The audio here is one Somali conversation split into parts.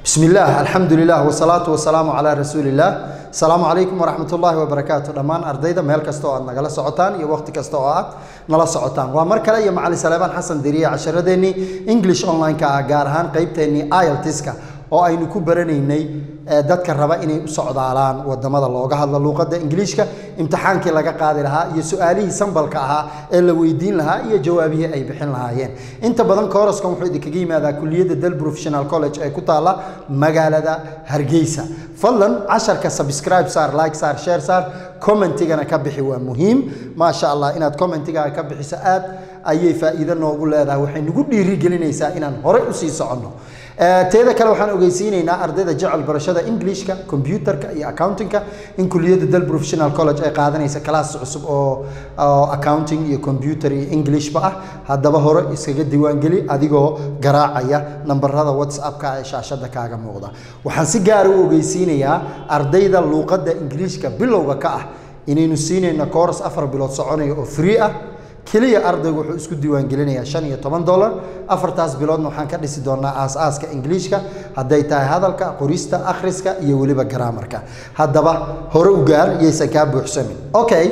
بسم الله الحمد لله والصلاة والسلام على رسول الله السلام عليكم ورحمة الله وبركاته دمان أرديدا ميل كستو أد نغلا سعوتان يا وقت كستو أد نلا سعوتان ومر كلا يا معالي سليمان حسن دريا عشرديني انجلش اونلاين كا غارهان قيبتيني ايلتسكا oo aynu ku baranaynay dadka raba inay u socdaalaan wadamada looga hadlo luuqadda ingiliishka imtixaankii laga qaadi lahaa iyo su-aalihii sambalka ahaa ee la weydiin lahaa iyo jawaabihii ay bixin lahaayeen inta badan kooraskan wuxuu idinkaga yimaadaa kuliyadda del professional college ee ku taala magaalada hargeysa fadlan casharka subscribe saar like saar share saar commentigana ka bixi waa muhiim maasha allah inaad commentigaa ka bixiso aad ayay faa'iido noogu leedahay waxay nagu dhiirigelinaysaa inaan horey usii soconno teeda kale waxaan ogeysiinaynaa ardayda jecel barashada englishka computerka iyo accountingka in kuliyadda del professional college ay qaadanaysa class cusub oo accounting iyo computer iyo englishba ah haddaba hore iskaga diiwaangeli adigoo garaacaya nambarada whatsappka ee shaashada kaaga muuqda waxaan si gaara u ogeysiinayaa ardayda luuqadda ingiliishka bilowga ka ah inaynu siinayno course afar bilood soconaya oo free ah keliya ardaygu wuxuu isku diiwaangelinayaa shan iyo toban dollar afartaas biloodna waxaan ka dhisi doonaa aas-aaska ingiliishka hadday tahay hadalka qorista akhriska iyo weliba garaamarka haddaba hore u gaar yaysan kaa buuxsamin okay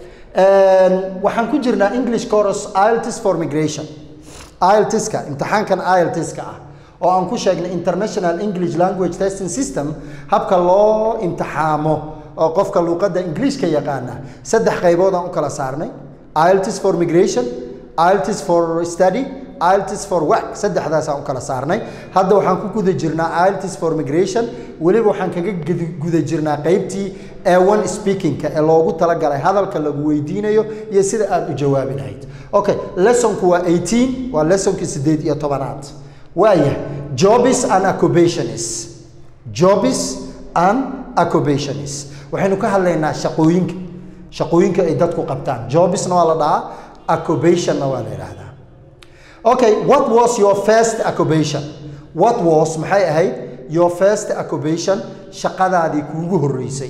waxaan ku jirnaa english course ilts for migration iltska imtixaankan iltska ah oo aan ku sheegnay international english language testing system habka loo imtixaamo oo qofka luuqadda ingiliishka yaqaana saddex qaybood aan u kala saarnay IELTS for migration, IELTS for study, IELTS for work saddexdaasaan u kala saarnay hadda waxaan ku guda jirnaa IELTS for migration weliba waxaan kaga guda jirnaa qaybtii A1 speakingka ee loogu talagalay hadalka lagu weydiinayo iyo sida aad u jawaabi lahayd okay lessonku waa 18 waa lessonkii sideed iyo tobanaad waaya jobs and occupations jobs and occupations waxaynu ka hadlaynaa shaqooyinka shaqooyinka ay dadku qabtaan jobsna waa la dhahaa occupationna waa la yidhaahdaa okay what was your first occupation what was maxay ahayd your first occupation shaqadaadii kuugu horreysay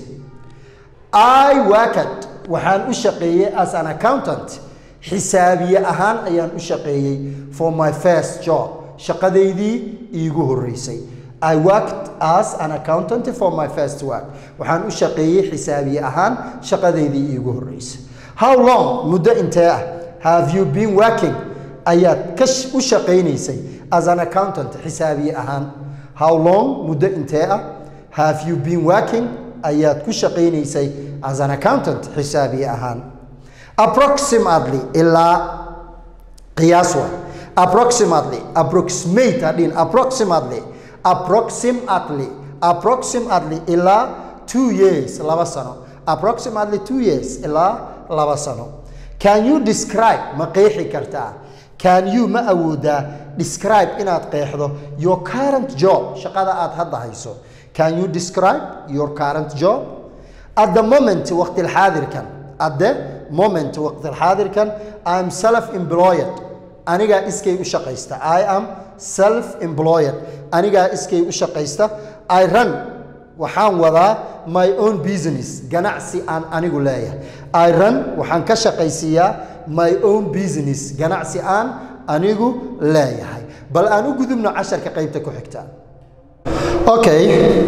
i worked waxaan u shaqeeyey as an accountant xisaabiye ahaan ayaan u shaqeeyey for my first job shaqadaydii iigu horreysay I worked as an accountant for my first work. Waxaan u shaqeeyey xisaabiye ahaan shaqadeydii iigu horreysay. How long muddo intee ah have you been working ayaad ka u shaqaynaysay as an accountant xisaabiye ahaan? How long muddo intee ah have you been working ayaad ku shaqaynaysay as an accountant xisaabiye ahaan? Approximately ilaa qiyaas waa. Approximately, approximate hadhin approximately approximately approximately ilaa two years laba sano approximately two years ilaa laba sano can you describe ma qeexi kartaa can you ma awoodaa describe inaad qeexdo your current job shaqada aad hadda hayso can you describe your current job at the moment waqti xaadirkan at the moment waqti xaadirkan i'm self employed anigaa iskay u shaqaysta i am self employed anigaa iskay u shaqaysta i run waxaan wadaa my own business ganacsi aan anigu leeyahay i run waxaan ka shaqaysiiyaa my own business ganacsi aan anigu leeyahay bal aan u gudubno casharka qaybta ku xigta okay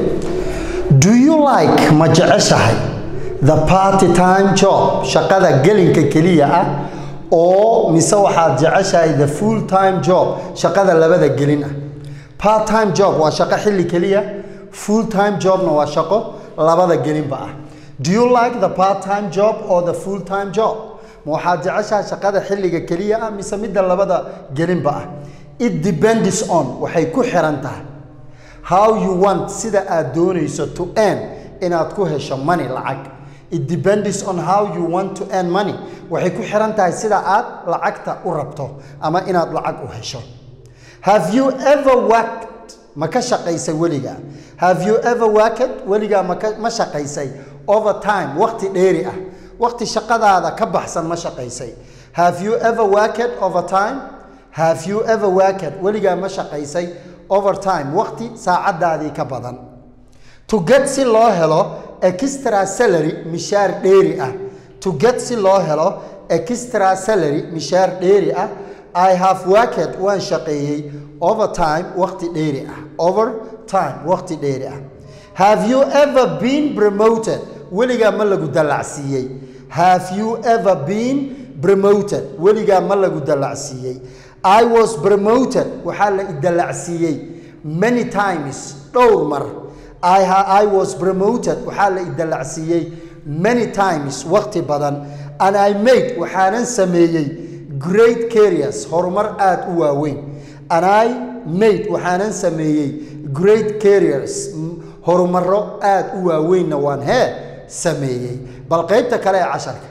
do you like ma jeceshahay the party time job shaqada gelinka keliya ah oo mise waxaad jeceshahay the full time job shaqada labada gelin ah part time job waa shaqo xilli keliya full time jobna waa shaqo labada gelinba ah do you like the part time job or the full time job ma waxaad jeceshahay shaqada xilliga keliya ah mise midda labada gelinba ah it depends on waxay ku xiran tahay how you want sida aad doonayso to earn inaad ku hesho money lacag it depends on how you want to earn money waxay ku xiran tahay sida aad lacagta u rabto ama inaad lacag u hesho have you ever worked ma ka shaqaysay weligaa have you ever worked weligaa maka ma shaqaysay over time waqti dheeri ah waqti shaqadaada ka baxsan ma shaqaysay have you ever worked over time have you ever worked weligaa ma shaqaysay over time waqti saacadaadii ka badan to get si loo helo extra salary mishaar dheeri ah to get si loo helo extra salary mishaar dheeri ah I have worked waan shaqeeyey over time waqti dheeri ah over time waqti dheeri ah have you ever been promoted weligaa ma lagu dallacsiiyey have you ever been promoted weligaa ma lagu dallacsiiyey i was promoted waxaa la idallacsiiyey many times dhowr mar I, I was promoted waxaa la idallacsiiyey many times waqti badan and I made waxaanan sameeyey great careers horumar aad u waaweyn and I made waxaanan sameeyey great careers horumaro aad u waaweynna waan hee sameeyey bal qaybta kale ee casharka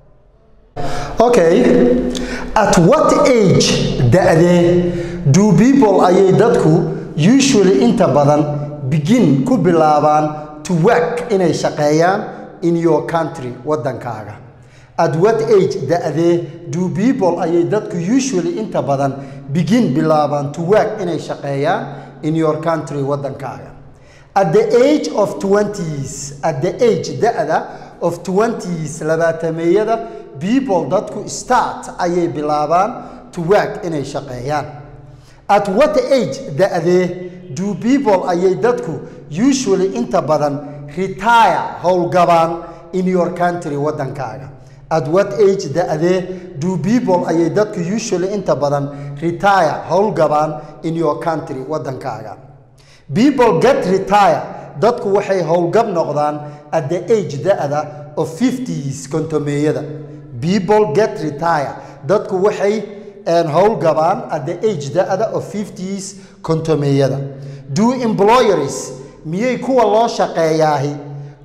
okay at what age da-dee do people ayay dadku usually inta badan begin ku bilaabaan to work inay shaqeeyaan in your country waddankaaga at what age da-dee do people ayay dadku usually inta badan begin bilaabaan to work inay shaqeeyaan in your country waddankaaga at the age of twenties at the age da-da of twenties labaatameeyada people dadku start ayay bilaabaan to work inay shaqeeyaan at what age da-dee do people ayay dadku usually inta badan retire howlgabaan in your country waddankaaga at what age da-dee do people ayay dadku usually inta badan retire howlgabaan in your country waddankaaga people get retire dadku waxay howlgab noqdaan at the age da-da of fifties kontomeeyada people get retire dadku waxay howlgabaan at the age da-da of fifties kontomeeyada do employers miyay kuwa loo shaqeeyaahi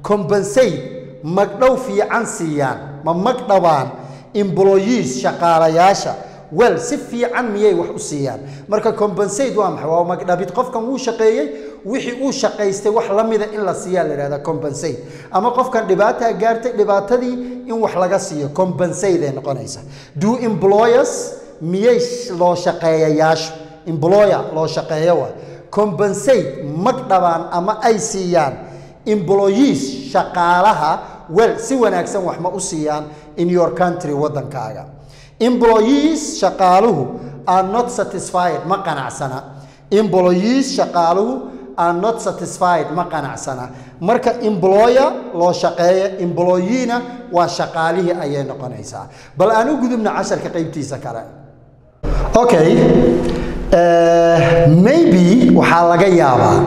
compensate magdhow fiican siiyaan ma magdhabaan employees shaqaalayaasha wel si fiican miyay wax u siiyaan marka compensate waa maxay waa magdhabid qofkan wuu shaqeeyey wixii uu shaqaystay wax la mida in la siiyaa la yidhahda compensate ama qofkan dhibaataa gaartay dhibaatadii in wax laga siiyo compensate ay noqonaysa do employers miyay loo shaqeeyayaashu employer loo shaqeeyo waa compensate magdhabaan ama ay siiyaan employees shaqaalaha wel si wanaagsan wax ma u siiyaan in your country waddankaaga employees shaqaaluhu are not satisfied ma qanacsana employees shaqaaluhu are not satisfied ma qanacsana marka employer loo shaqeeya employeena waa shaqaalihii ayay noqonaysaa bal aan u gudubna casharka qaybtiisa kale okay maybe waxaa laga yaabaa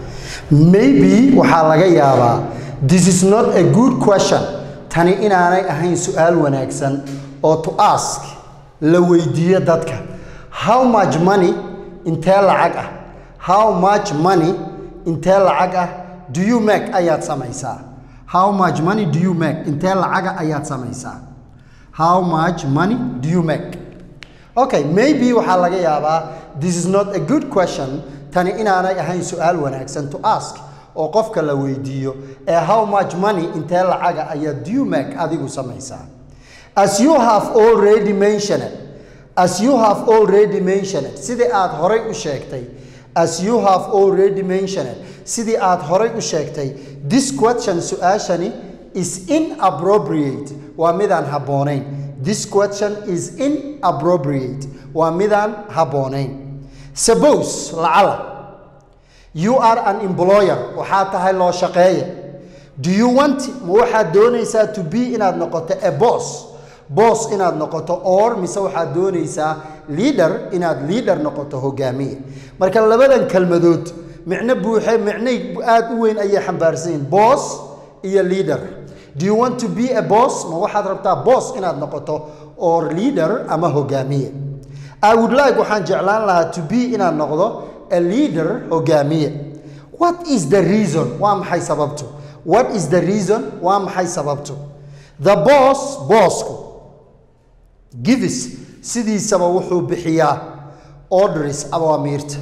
maybe waxaa laga yaabaa this is not a good question tani inaanay ahayn su-aal wanaagsan oo to ask la weydiiyo dadka how much money intee lacag ah how much money intee lacag ah do you make ayaad samaysaa how much money do you make intee lacaga ayaad samaysaa how much money do you make okay maybe waxaa laga yaabaa this is not a good question tani inaanay ahayn su-aal wanaagsan to ask oo qofka la weydiiyo ee how much money intee lacaga ayaad do you make adigu samaysaa as you have already mentioned as you have already mentioned sidii aad horay u sheegtay as you have already mentioned sidii aad horay u sheegtay this question su-aashani is inappropriate waa midaan habboonayn this question is inappropriate waa midaan habboonayn suppose lacala you are an employer waxaa tahay loo shaqeeya do you want ma waxaad doonaysaa to be inaad noqoto a boss boss inaad noqoto or mise waxaad doonaysaa leader inaad leader noqoto hogaamiye marka labadan kelmadood micno buuxe micnay aad u weyn ayay xambaarsan yihin boss iyo leader do you want to be a boss ma waxaad rabtaa boss inaad noqoto or leader ama hogaamiye i would like waxaan jeclaan lahaa to be inaad noqdo a leader hogaamiye what is the reason waa maxay sababtu what is the reason waa maxay sababtu the boss bossku gives sidiisaba wuxuu bixiyaa orders awaamiirta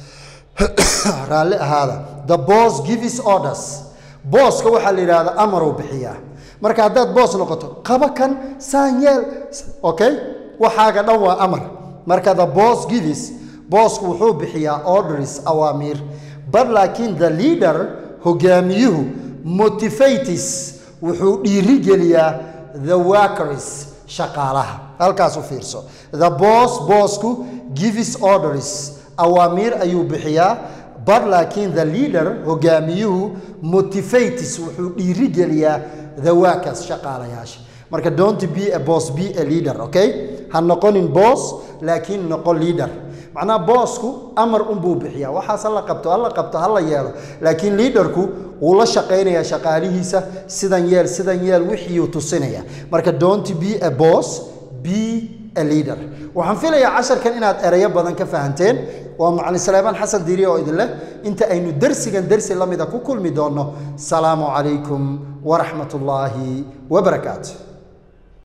raalli ahaada the boss gives orders booska waxaa la yidhahda amaruu bixiyaa marka haddaad boos noqoto qaba kan saan yeel okay waxaaga dhan waa amar marka the boss gives boosku wuxuu bixiyaa orders awaamiir but laakiin the leader hogaamiyuhu motivates wuxuu dhiirigeliyaa the workers shaqaalaha halkaas u fiirso the boss boosku gives orders awaamiir ayuu bixiyaa but laakiin the leader hogaamiyuhu motivates wuxuu dhiirigeliyaa the workers shaqaalayaasha marka don't be a boss be a leader okay ha noqonin boss laakiin noqo leader macnaha boosku amar unbuu bixiyaa waxaas hala qabto hala qabto hala yeelo laakiin liidarku wuu la shaqaynayaa shaqaalihiisa sidan yeel sidan yeel wixiiuu tusinaya marka don't be a boss be a leader waxaan filayaa casharkan inaad erayo badan ka fahanteen waa macalin saleymaan xasan diiri oo idin leh inta aynu dersigan dersi la mida ku kulmi doonno salaamu calaykum waraxmat ullaahi wabarakaatu